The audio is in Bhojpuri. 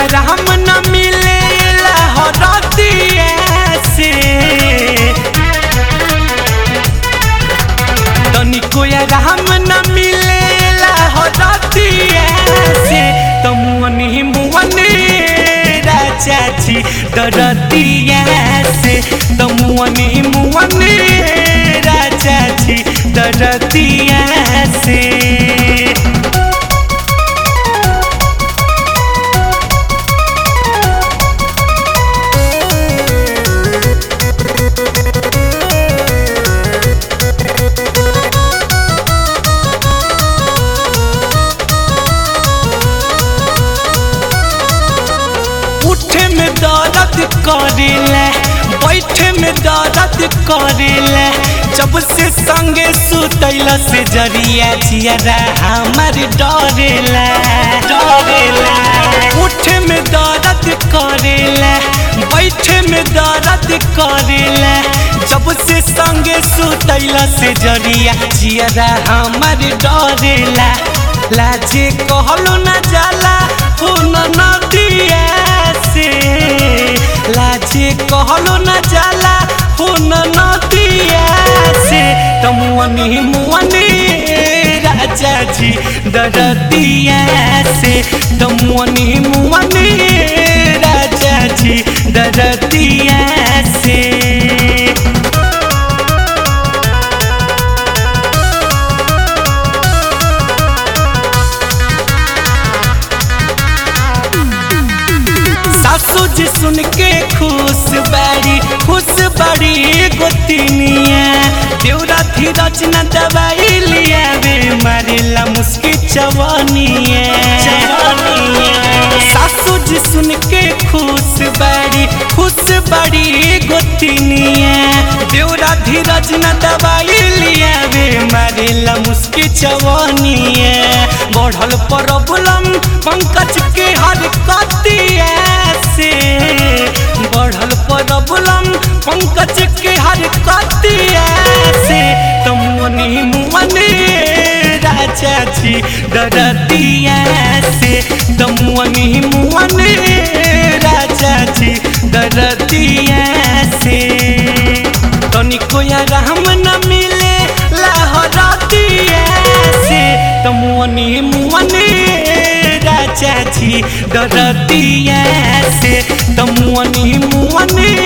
राम न मिले हरदिया से तनिको राम न मिले हरदिया से तमुअनी मुअनी राजा जी दरदिया से तमुअनी मुअनी राजा जी दरदिया से उठे में दर्द करेला बैठे में दर्द करेला जब से संगे सुतैल से जरिया जियरा हमार डरेला डरेला उठे में दर्द करेला बैठे में दर्द करेला जब से संगे सुतैल से जरिया जियरा हमार डरेला लाजे कहलो ना जाला हो नदिया से लाजे कहलो न जाला हो नदिया से तमुअनी मुअनी राजा जी दरदिया से तमुअनी मुअनी राजा जी दरदिया से सासू जी सुन के खुश बाड़ी खुश बाड़ी गोतिनिया देवरा धीरज न दवाई लिया वे मारेला मुस्की चवनिया सासू जी सुन के खुश बाड़ी खुश बाड़ी गोतिनिया देवरा धीरज न दवाई लिया वे मारेला मुस्की चवनिया बढ़ल प्रॉब्लम पंकज के हर कतिया से बढ़ल प्रॉब्लम पंकज के हर कतिया से तमुनी मुअनी राजा जी दरदिया से तमुनी मुअनी राजा जी दरदिया से तनिको या राम न मिले लहरतिया से तमुनी मुअनी राजा जी दरदिया से तमुअनी मुअनी